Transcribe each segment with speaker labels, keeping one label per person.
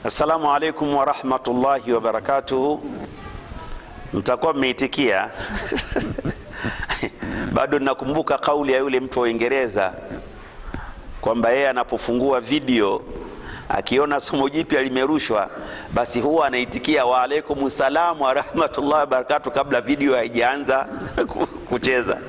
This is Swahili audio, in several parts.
Speaker 1: Assalamu alaikum warahmatullahi wabarakatuhu. Mtakuwa mmeitikia bado nakumbuka kauli ya yule mtu wa Uingereza kwamba yeye anapofungua video akiona somo jipya limerushwa, basi huwa anaitikia wa alaikum salam wa rahmatullahi wabarakatuh kabla video haijaanza kucheza.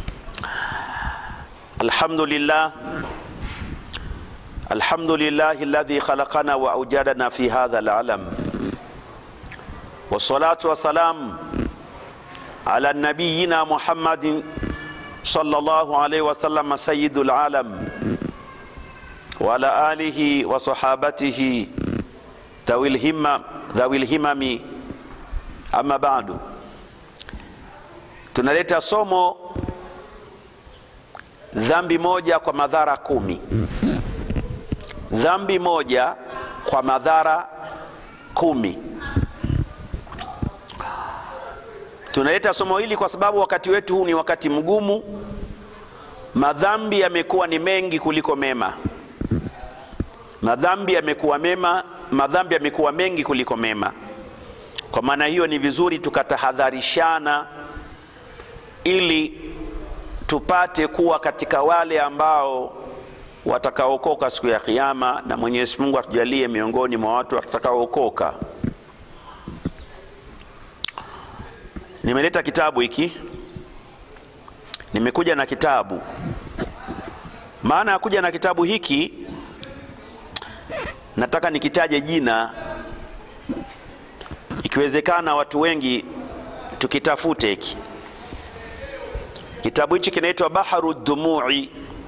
Speaker 1: Alhamdulillah Alhamdulillahi alladhi khalaqana wa aujadana fi hadha alalam wassalatu wassalam ala nabiyina Muhammadin sallallahu alayhi wasallam sayyidul alam wa ala alihi wa sahabatihi dhawil himma dhawil himami amma ba'du tunaleta somo dhambi moja kwa madhara kumi dhambi moja kwa madhara kumi. Tunaleta somo hili kwa sababu wakati wetu huu ni wakati mgumu. Madhambi yamekuwa ni mengi kuliko mema. Madhambi yamekuwa mema, madhambi yamekuwa mengi kuliko mema. Kwa maana hiyo, ni vizuri tukatahadharishana ili tupate kuwa katika wale ambao watakaokoka siku ya Kiyama, na Mwenyezi Mungu atujalie miongoni mwa watu watakaookoka. Nimeleta kitabu hiki, nimekuja na kitabu. Maana ya kuja na kitabu hiki, nataka nikitaje jina, ikiwezekana watu wengi tukitafute hiki kitabu. Hichi kinaitwa Baharu Dhumui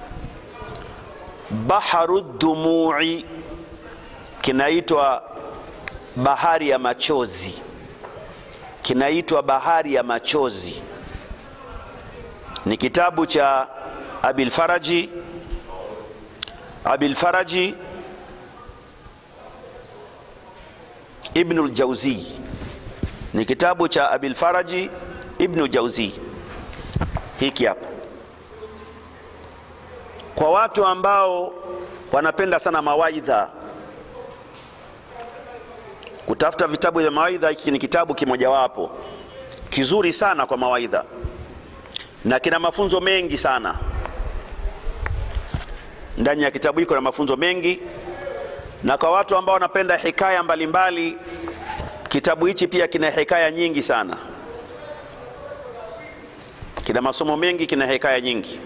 Speaker 1: Baharu Dhumui, kinaitwa bahari ya machozi, kinaitwa bahari ya machozi. Ni kitabu cha Abil Faraji, Abil Faraji Ibnul Jauzi, ni kitabu cha Abil Faraji Ibnul Jauzi. Hiki hapa kwa watu ambao wanapenda sana mawaidha, kutafuta vitabu vya mawaidha, hiki ni kitabu kimojawapo kizuri sana kwa mawaidha na kina mafunzo mengi sana. Ndani ya kitabu hiko na mafunzo mengi, na kwa watu ambao wanapenda hikaya mbalimbali mbali, kitabu hichi pia kina hikaya nyingi sana, kina masomo mengi, kina hikaya nyingi.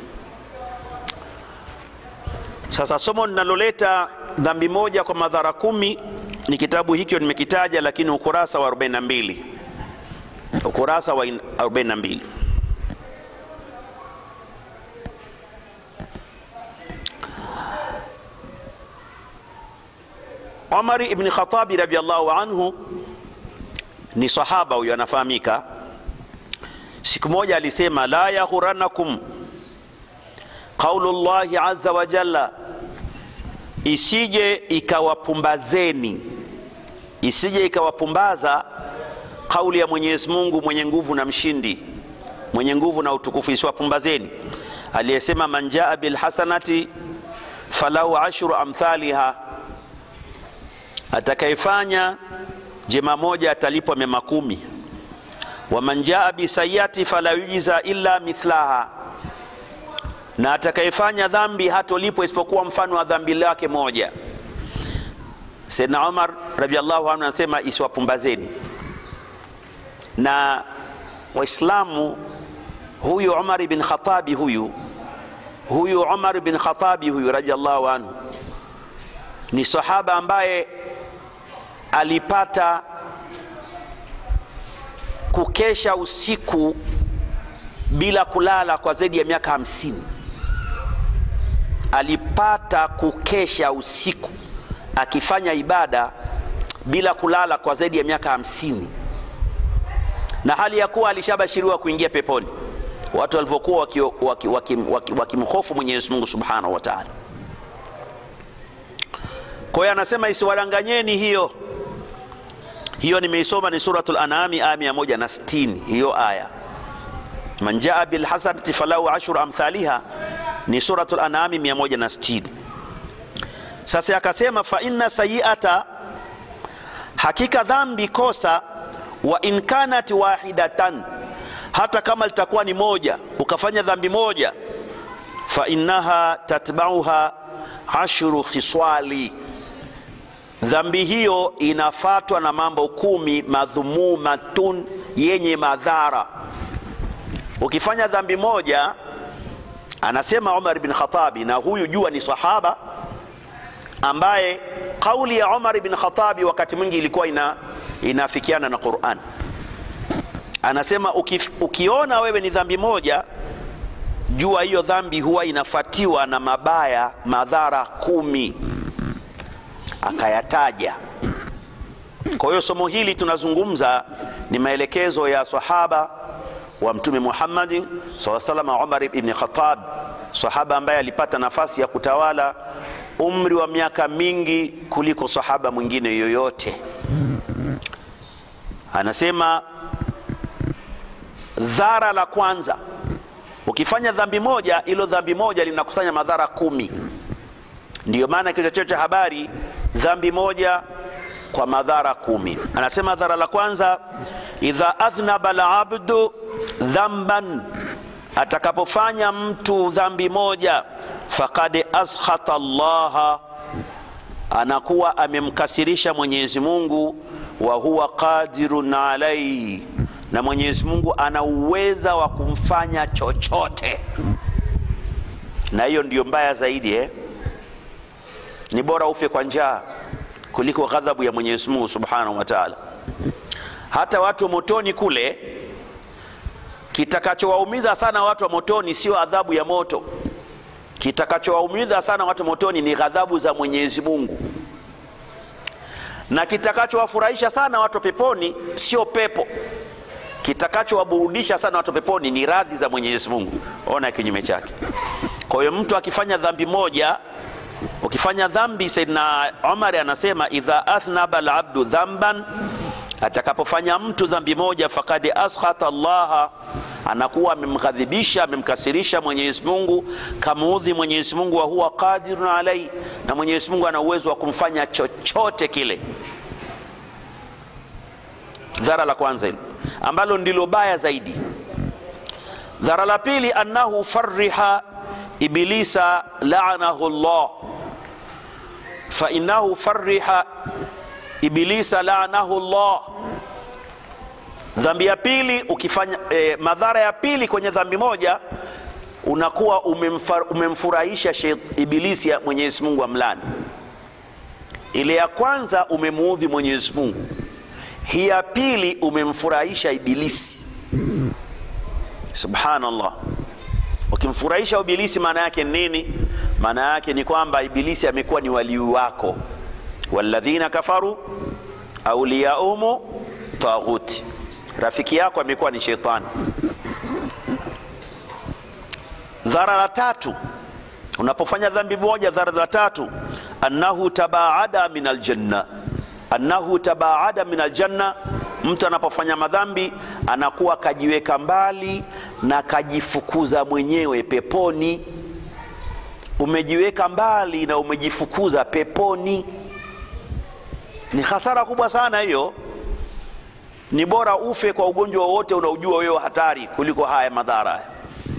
Speaker 1: Sasa somo linaloleta dhambi moja kwa madhara kumi ni kitabu hikyo nimekitaja, lakini ukurasa wa 42, ukurasa wa 42. Umar ibn Khatabi radhiallahu anhu ni sahaba huyo, anafahamika. Siku moja alisema, la yaghuranakum qaulu llahi azza wa jalla, isije ikawapumbazeni, isije ikawapumbaza kauli ya Mwenyezi Mungu mwenye nguvu na mshindi, mwenye nguvu na utukufu, isiwapumbazeni aliyesema, man jaa bilhasanati falahu ashru amthaliha, atakayefanya jema moja atalipwa mema kumi. Wa man jaa bisayati fala yujza illa mithlaha na atakayefanya dhambi hatolipwa isipokuwa mfano wa dhambi lake moja. Sayyidina Umar radhiallahu anhu anasema isiwapumbazeni. Na Waislamu, huyu Umar bin Khatabi huyu huyu Umar bin Khatabi huyu radhiallahu anhu ni sahaba ambaye alipata kukesha usiku bila kulala kwa zaidi ya miaka hamsini alipata kukesha usiku akifanya ibada bila kulala kwa zaidi ya miaka hamsini na hali ya kuwa alishabashiriwa kuingia peponi watu walivyokuwa wakimhofu waki, waki, waki, waki Mwenyezi Mungu subhanahu wa taala. Kwa hiyo anasema isiwadanganyeni hiyo hiyo, nimeisoma ni Suratul Anami aya mia moja na sitini hiyo aya man jaa bilhasanati falahu ashru amthaliha ni Suratul Anami 160. Sasa akasema fa inna sayiata hakika dhambi kosa wa in kanat wahidatan hata kama litakuwa ni moja ukafanya dhambi moja fa innaha tatbauha ashru khiswali dhambi hiyo inafatwa na mambo kumi madhumumatun yenye madhara ukifanya dhambi moja anasema umar bin khatabi na huyu jua ni sahaba ambaye kauli ya umar bin khatabi wakati mwingi ilikuwa ina, inafikiana na quran anasema ukif, ukiona wewe ni dhambi moja jua hiyo dhambi huwa inafuatiwa na mabaya madhara kumi akayataja kwa hiyo somo hili tunazungumza ni maelekezo ya sahaba wa mtume muhammadi saa salama umar ibni khatab sahaba ambaye alipata nafasi ya kutawala umri wa miaka mingi kuliko sahaba mwingine yoyote anasema dhara la kwanza ukifanya dhambi moja ilo dhambi moja linakusanya madhara kumi ndiyo maana kichwa cha habari dhambi moja kwa madhara kumi anasema dhara la kwanza idha adhnaba labdu dhamban atakapofanya mtu dhambi moja fakad askhata llaha anakuwa amemkasirisha mwenyezi mungu wa huwa qadirun alaihi na mwenyezi mungu ana uweza wa kumfanya chochote na hiyo ndiyo mbaya zaidi eh? ni bora ufe kwa njaa kuliko ghadhabu ya mwenyezi mungu subhanahu wa taala hata watu wa motoni kule kitakachowaumiza sana watu wa motoni sio adhabu ya moto kitakachowaumiza sana watu wa motoni ni ghadhabu za mwenyezi mungu na kitakachowafurahisha sana watu wa peponi sio pepo kitakachowaburudisha sana watu wa peponi ni radhi za mwenyezi mungu ona kinyume chake kwa hiyo mtu akifanya dhambi moja ukifanya dhambi saidna umari anasema idha athnaba labdu dhamban atakapofanya mtu dhambi moja fakad askhata llaha anakuwa amemghadhibisha amemkasirisha mwenyezi mungu kamuudhi mwenyezi mungu wa huwa qadirun alai na mwenyezi mungu ana uwezo wa kumfanya chochote kile dhara la kwanza hilo ambalo ndilo baya zaidi dhara la pili annahu fariha ibilisa laanahu llah fainahu fariha ibilisa laanahu llah dhambi ya pili ukifanya eh, madhara ya pili kwenye dhambi moja unakuwa umemfar, umemfurahisha ibilisi ya mwenyezi mungu amlani ile ya kwanza umemuudhi mwenyezi mungu hii ya pili umemfurahisha ibilisi subhanallah ukimfurahisha ibilisi maana yake nini maana yake ni kwamba ibilisi amekuwa ni walii wako walladhina kafaru auliyaumu taghuti rafiki yako amekuwa ni shetani dhara la tatu unapofanya dhambi moja dhara la tatu annahu tabaada min aljanna annahu tabaada min aljanna mtu anapofanya madhambi anakuwa kajiweka mbali na kajifukuza mwenyewe peponi umejiweka mbali na umejifukuza peponi ni hasara kubwa sana hiyo ni bora ufe kwa ugonjwa wowote unaojua wewe hatari kuliko haya madhara haya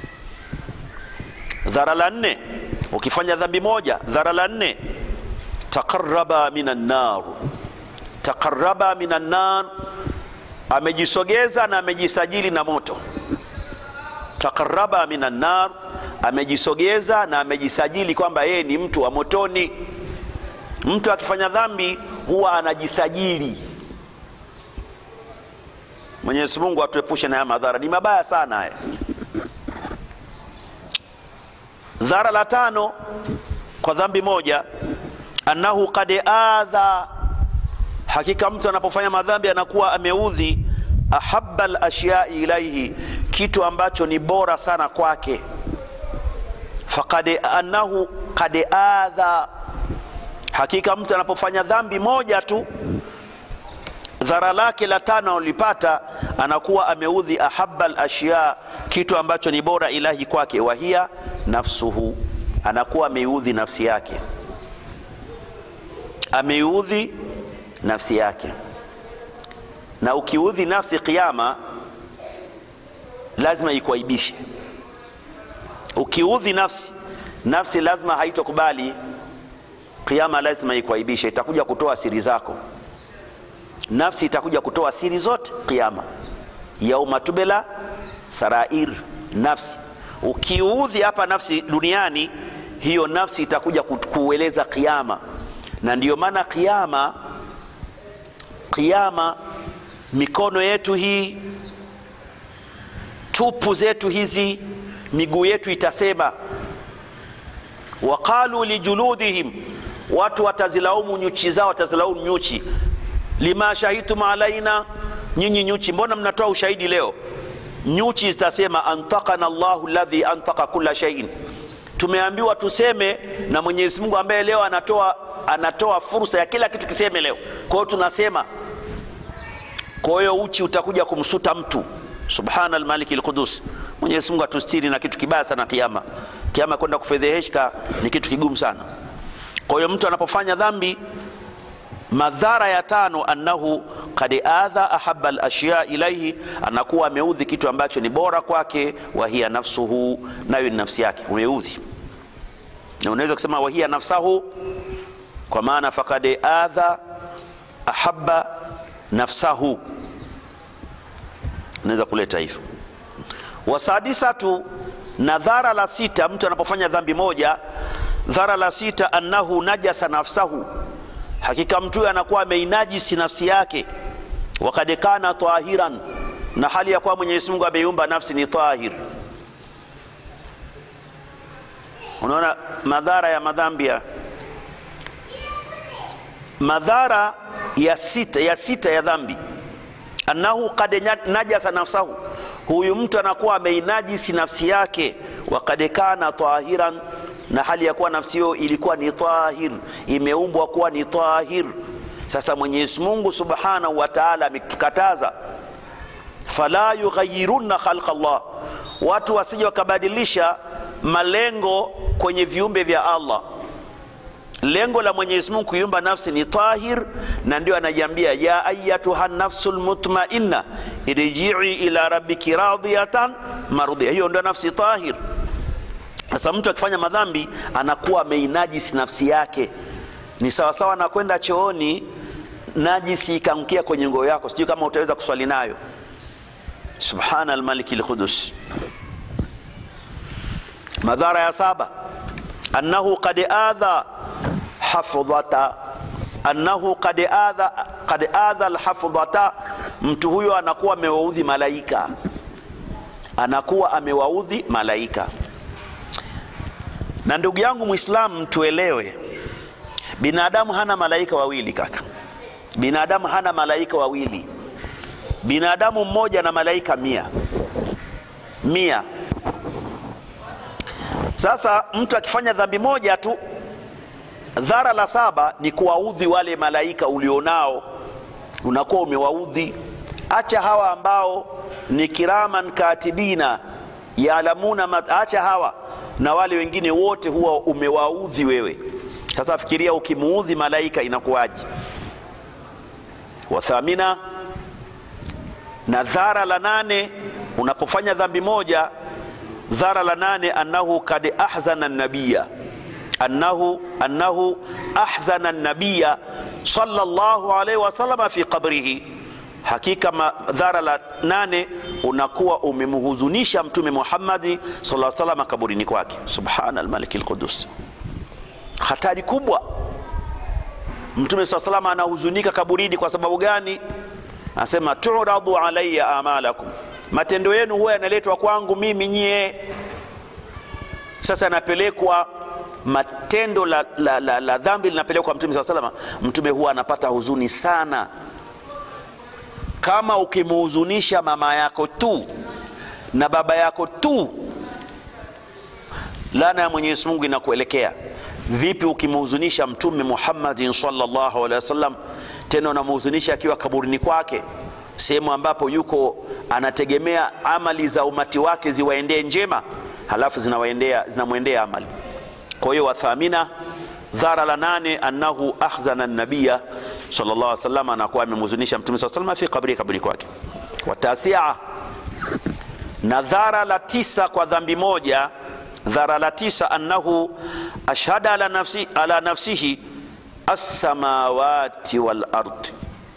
Speaker 1: dhara la nne ukifanya dhambi moja dhara la nne taqaraba min annar taqaraba min annar amejisogeza na amejisajili na moto taqaraba min annar amejisogeza na amejisajili kwamba yeye ni mtu wa motoni mtu akifanya dhambi huwa anajisajili mwenyezi mungu atuepushe na haya madhara ni mabaya sana haya dhara la tano kwa dhambi moja annahu kad adha hakika mtu anapofanya madhambi anakuwa ameudhi ahaba lashyai ilaihi kitu ambacho ni bora sana kwake fakad annahu kad adha hakika mtu anapofanya dhambi moja tu dhara lake la tano alipata anakuwa ameudhi ahaba lashya kitu ambacho ni bora ilahi kwake wahia nafsuhu anakuwa ameiudhi nafsi yake ameiudhi nafsi yake na ukiudhi nafsi kiama lazima ikuaibishe ukiudhi nafsi nafsi lazima haitokubali kiama lazima ikuaibishe itakuja kutoa siri zako nafsi itakuja kutoa siri zote kiama yauma tubela sarair nafsi ukiudhi hapa nafsi duniani hiyo nafsi itakuja ku- kueleza kiama na ndiyo maana kiama kiama mikono yetu hii tupu zetu hizi miguu yetu itasema waqalu lijuludihim watu watazilaumu nyuchi zao watazilaumu nyuchi lima shahidtum alaina nyinyi nyuchi mbona mnatoa ushahidi leo nyuchi zitasema antakana llahu ladhi antaka kula shaiin tumeambiwa tuseme na mwenyezi mungu ambaye leo anatoa anatoa fursa ya kila kitu kiseme leo kwa hiyo tunasema kwa hiyo uchi utakuja kumsuta mtu subhana almaliki lqudus mwenyezi mungu atustiri na kitu kibaya sana kiama kiama kwenda kufedheheshka ni kitu kigumu sana kwa hiyo mtu anapofanya dhambi madhara ya tano annahu kad adha ahaba lashya ilaihi anakuwa ameudhi kitu ambacho ni bora kwake wahiya nafsuhu nayo ni nafsi yake umeudhi na unaweza kusema wahiya nafsahu kwa maana fakad adha ahaba nafsahu unaweza kuleta hivyo wasadisatu na dhara la sita mtu anapofanya dhambi moja dhara la sita annahu najasa nafsahu hakika mtu huyo anakuwa ameinajisi nafsi yake wakad kana tahiran na hali ya kuwa mwenyezi mungu ameiumba nafsi ni tahir unaona madhara ya madhambi ya madhara ya sita ya sita ya dhambi annahu kad nya- najasa nafsahu huyu mtu anakuwa ameinajisi nafsi yake wakad kana tahiran na hali ya kuwa nafsi hiyo ilikuwa ni tahir imeumbwa kuwa ni tahir sasa mwenyezi mungu subhanahu wa taala ametukataza fala yughayirunna khalqa llah watu wasije wakabadilisha malengo kwenye viumbe vya allah lengo la mwenyezi mungu kuiumba nafsi ni tahir na ndio anajiambia ya ayatuha nafsu lmutmainna irjii ila rabbiki radiyatan marudhia hiyo ndio nafsi tahir sasa mtu akifanya madhambi anakuwa ameinajisi nafsi yake ni sawasawa na kwenda chooni najisi ikamkia kwenye ngoo yako sijui kama utaweza kuswali nayo subhana almaliki lqudus madhara ya saba annahu qad adha hafdhata annahu qad adha qad adha alhafdhata mtu huyo anakuwa amewaudhi malaika anakuwa amewaudhi malaika na ndugu yangu mwislamu tuelewe binadamu hana malaika wawili kaka binadamu hana malaika wawili binadamu mmoja na malaika mia mia sasa mtu akifanya dhambi moja tu dhara la saba ni kuwaudhi wale malaika ulionao unakuwa umewaudhi acha hawa ambao ni kiraman katibina yaalamuna mat- acha hawa na wale wengine wote huwa umewaudhi wewe sasa fikiria ukimuudhi malaika inakuwaji wathamina na dhara la nane unapofanya dhambi moja dhara la nane annahu kad ahzana nabiya annahu annahu ahzana nabiya sallallahu alaihi wasallama fi qabrihi hakika madhara la nane unakuwa umemhuzunisha mtume muhammadi sallallahu salama kaburini kwake subhana almaliki lqudus hatari kubwa mtume saa salama anahuzunika kaburini kwa sababu gani anasema turadu alaya amalakum matendo yenu huwa yanaletwa kwangu mimi nyie sasa yanapelekwa matendo la, la, la, la dhambi linapelekwa mtume saa salama mtume huwa anapata huzuni sana kama ukimhuzunisha mama yako tu na baba yako tu lana ya mwenyezi mungu inakuelekea vipi ukimhuzunisha mtume muhammadin salllahu alehi wasallam tena unamhuzunisha akiwa kaburini kwake sehemu ambapo yuko anategemea amali za umati wake ziwaendee njema halafu zinawaendea zinamwendea amali kwa hiyo wathamina dhara la nane annahu ahzana nabiya sallallahu alaihi wasallam anakuwa amemhuzunisha mtume saa salama fi kabri kabri kwake watasia na dhara la tisa kwa dhambi moja dhara la tisa annahu ashhada ala, nafsi, ala nafsihi alsamawati walard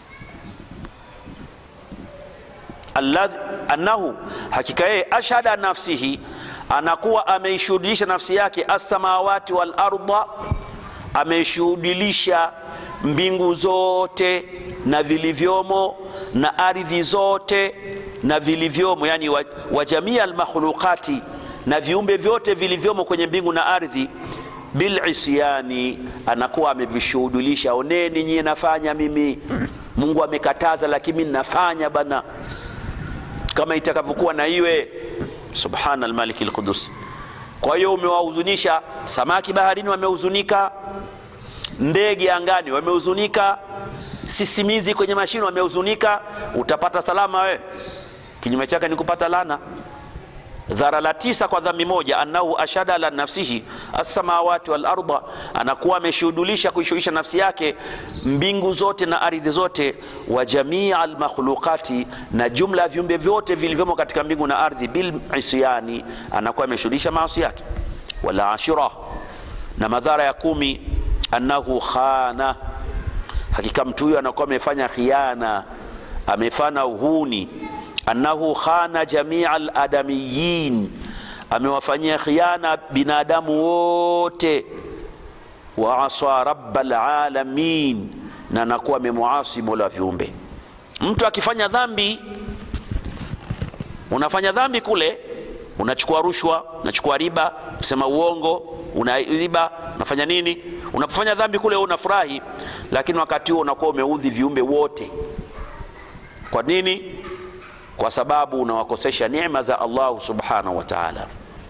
Speaker 1: annahu hakika yeye ashhada nafsihi anakuwa ameishuhudilisha nafsi yake alsamawati walarda ameishuhudilisha mbingu zote na vilivyomo na ardhi zote na vilivyomo yani wa, wa jamii almakhluqati na viumbe vyote vilivyomo kwenye mbingu na ardhi bilisyani anakuwa amevishuhudilisha oneni nyie nafanya mimi mungu amekataza lakini mimi nafanya bana kama itakavyokuwa na iwe subhana almaliki lqudus kwa hiyo umewahuzunisha samaki baharini wamehuzunika ndege angani wamehuzunika sisimizi kwenye mashine wamehuzunika utapata salama wewe kinyume chake ni kupata lana dhara la tisa kwa dhambi moja annahu ashada ala nafsihi alsamawati walarda anakuwa ameshuhudulisha kuishuhisha nafsi yake mbingu zote na ardhi zote wa jamia almakhluqati na jumla ya viumbe vyote vilivyomo katika mbingu na ardhi bilisyani anakuwa ameshuhudulisha maasi yake wala ashira na madhara ya kumi annahu khana hakika mtu huyo anakuwa amefanya khiana amefanya uhuni annahu khana jamia aladamiyin amewafanyia khiana binadamu wote wa asa raba alalamin na anakuwa amemuasi mola wa viumbe mtu akifanya dhambi unafanya dhambi kule unachukua rushwa unachukua riba unasema uongo unaiba unafanya nini unapofanya dhambi kule unafurahi lakini wakati huo unakuwa umeudhi viumbe wote kwa nini kwa sababu unawakosesha neema za allahu subhanahu wa taala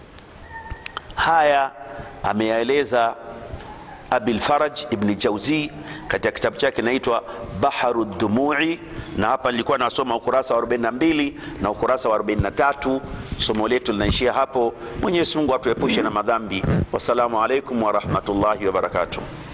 Speaker 1: haya ameyaeleza abilfaraj ibni jauzi katika kitabu chake inaitwa baharu dhumui na hapa nilikuwa nasoma ukurasa wa 42 na ukurasa wa 43 somo letu linaishia hapo mwenyezi mungu atuepushe na madhambi wassalamu alaikum warahmatullahi wabarakatuh